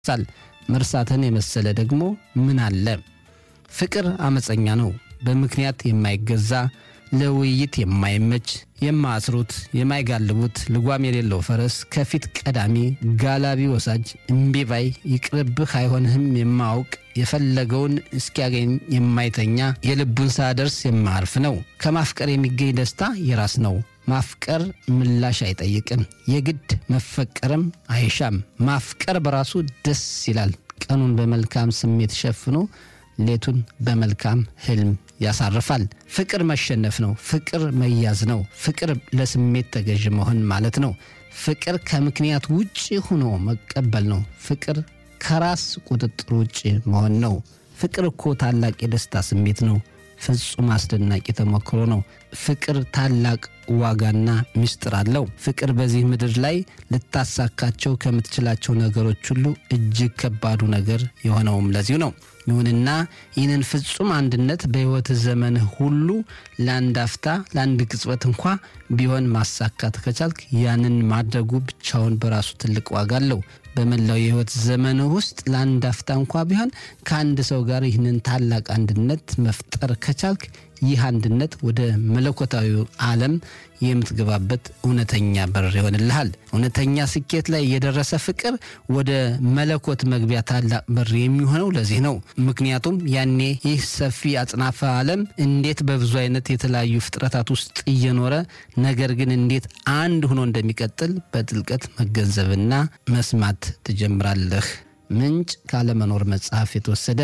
ሳል መርሳትን የመሰለ ደግሞ ምን አለ? ፍቅር አመፀኛ ነው። በምክንያት የማይገዛ ለውይይት የማይመች የማያስሩት የማይጋልቡት ልጓም የሌለው ፈረስ ከፊት ቀዳሚ ጋላቢ ወሳጅ እምቢባይ ይቅርብህ አይሆንህም የማያውቅ የፈለገውን እስኪያገኝ የማይተኛ የልቡን ሳያደርስ የማያርፍ ነው። ከማፍቀር የሚገኝ ደስታ የራስ ነው። ማፍቀር ምላሽ አይጠይቅም። የግድ መፈቀርም አይሻም። ማፍቀር በራሱ ደስ ይላል። ቀኑን በመልካም ስሜት ሸፍኖ ሌቱን በመልካም ህልም ያሳርፋል። ፍቅር መሸነፍ ነው። ፍቅር መያዝ ነው። ፍቅር ለስሜት ተገዥ መሆን ማለት ነው። ፍቅር ከምክንያት ውጭ ሆኖ መቀበል ነው። ፍቅር ከራስ ቁጥጥር ውጭ መሆን ነው። ፍቅር እኮ ታላቅ የደስታ ስሜት ነው። ፍጹም አስደናቂ ተሞክሮ ነው። ፍቅር ታላቅ ዋጋና ምስጢር አለው። ፍቅር በዚህ ምድር ላይ ልታሳካቸው ከምትችላቸው ነገሮች ሁሉ እጅግ ከባዱ ነገር የሆነውም ለዚሁ ነው። ይሁንና ይህንን ፍጹም አንድነት በሕይወት ዘመንህ ሁሉ ለአንድ አፍታ ለአንድ ቅጽበት እንኳ ቢሆን ማሳካት ከቻልክ ያንን ማድረጉ ብቻውን በራሱ ትልቅ ዋጋ አለው። በመላው የሕይወት ዘመንህ ውስጥ ለአንድ አፍታ እንኳ ቢሆን ከአንድ ሰው ጋር ይህንን ታላቅ አንድነት መፍጠር ከቻልክ ይህ አንድነት ወደ መለኮታዊ ዓለም የምትገባበት እውነተኛ በር ይሆንልሃል። እውነተኛ ስኬት ላይ የደረሰ ፍቅር ወደ መለኮት መግቢያ ታላቅ በር የሚሆነው ለዚህ ነው። ምክንያቱም ያኔ ይህ ሰፊ አጽናፈ ዓለም እንዴት በብዙ አይነት የተለያዩ ፍጥረታት ውስጥ እየኖረ ነገር ግን እንዴት አንድ ሆኖ እንደሚቀጥል በጥልቀት መገንዘብና መስማት ትጀምራለህ። ምንጭ ካለመኖር መጽሐፍ የተወሰደ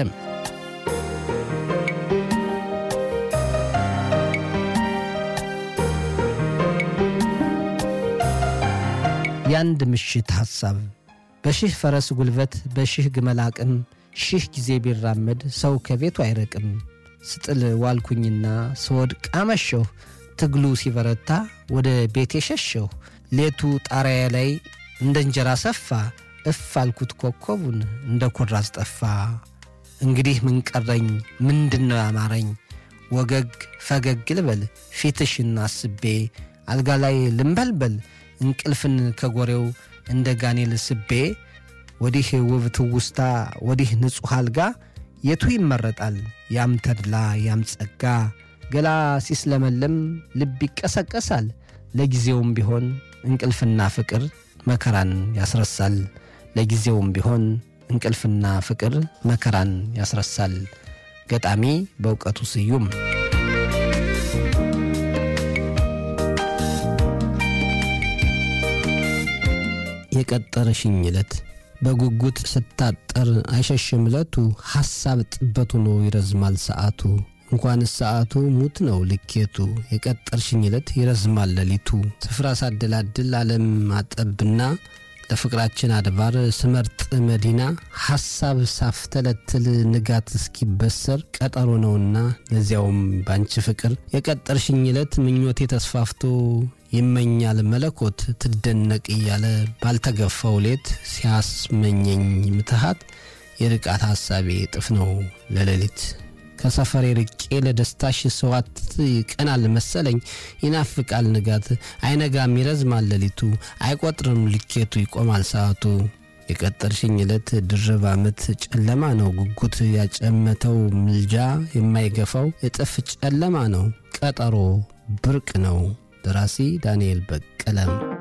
የአንድ ምሽት ሐሳብ በሺህ ፈረስ ጉልበት በሺህ ግመል አቅም ሺህ ጊዜ ቢራመድ ሰው ከቤቱ አይረቅም። ስጥል ዋልኩኝና ስወድቅ አመሸሁ። ትግሉ ሲበረታ ወደ ቤቴ ሸሸሁ። ሌቱ ጣሪያ ላይ እንደ እንጀራ ሰፋ። እፍ አልኩት ኮከቡን እንደ ኩራዝ ጠፋ። እንግዲህ ምን ቀረኝ? ምንድን ነው ያማረኝ? ወገግ ፈገግ ልበል ፊትሽን አስቤ አልጋ ላይ ልንበልበል እንቅልፍን ከጎሬው እንደ ጋኔል ስቤ ወዲህ ውብ ትውስታ ወዲህ ንጹሕ አልጋ የቱ ይመረጣል? ያም ተድላ ያም ጸጋ ገላ ሲስለመለም ልብ ይቀሰቀሳል። ለጊዜውም ቢሆን እንቅልፍና ፍቅር መከራን ያስረሳል። ለጊዜውም ቢሆን እንቅልፍና ፍቅር መከራን ያስረሳል። ገጣሚ በእውቀቱ ስዩም የቀጠረሽኝ ዕለት በጉጉት ስታጠር አይሸሽም ዕለቱ ሐሳብ ጥበት ሆኖ ይረዝማል ሰዓቱ እንኳንስ ሰዓቱ ሙት ነው ልኬቱ የቀጠርሽኝ ዕለት ይረዝማል ሌሊቱ ስፍራ ሳደላድል ዓለም አጠብና ለፍቅራችን አድባር ስመርጥ መዲና ሐሳብ ሳፍተለትል ንጋት እስኪበሰር ቀጠሮ ነውና ለዚያውም ባንቺ ፍቅር የቀጠርሽኝ ዕለት ምኞቴ ተስፋፍቶ ይመኛል መለኮት ትደነቅ እያለ ባልተገፋው ሌት ሲያስመኘኝ ምትሃት የርቃት ሐሳቤ እጥፍ ነው ለሌሊት ከሰፈሬ ርቄ ለደስታሽ ሰዋት ይቀናል መሰለኝ ይናፍቃል ንጋት አይነጋም ይረዝማል ሌሊቱ አይቆጥርም ልኬቱ ይቆማል ሰዓቱ የቀጠርሽኝ ዕለት ድርብ ዓመት ጨለማ ነው ጉጉት ያጨመተው ምልጃ የማይገፋው እጥፍ ጨለማ ነው ቀጠሮ ብርቅ ነው ደራሲ ዳንኤል በቀለም